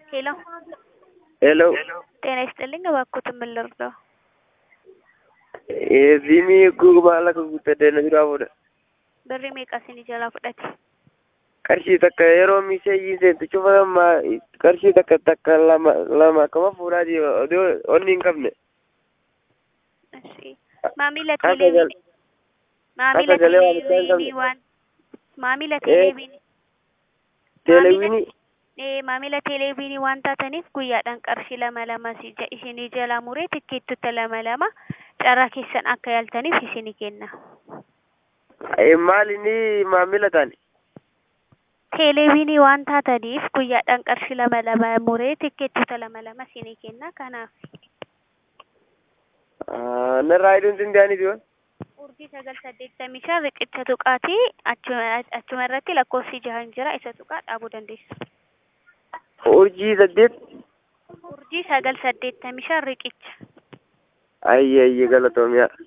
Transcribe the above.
ሄሎ ሄሎ ጤና ይስጥልኝ። እባክዎትን ምን ልርዳው? Siimii eeguu maal akka guuttadde na biraa fuudha. Birrii meeqa isin jalaa fudhate? Qarshii takka yeroo miseeyyii seentu cufa ammaa qarshii takka takka lama lama akkama fuudhaa jiru odoo onni hin qabne. Eshi. Maamila Akka gal- teleeviinii. Maamila akka galee waan isaan teleeviinii qabne. waan. Maamila teleeviinii. Teelewiinii Ee, maamila teleeviinii waan taataniif guyyaadhaan qarshii lama lama si- ja- isinii jalaa muree tikkeettota lama lama carraa keessan akka yaaltaniif isinii kenna. maal inni maamila taane. Teleeviinii waan taataniif guyyaadhaan qarshii lama lama muree tikkeettota lama lama isinii kenna. Kanaaf Narraa hiduun sindaaniiti waan. urjii sagal saddeettamii shan riqicha tuqaatii achuma achuma irratti lakkoofsi jahan jira isa tuqaa dhaabuu dandeessu. Urjii saddeet. Urjii sagal saddeettamii shan riqicha. Ayye ayye galatoomiyaa.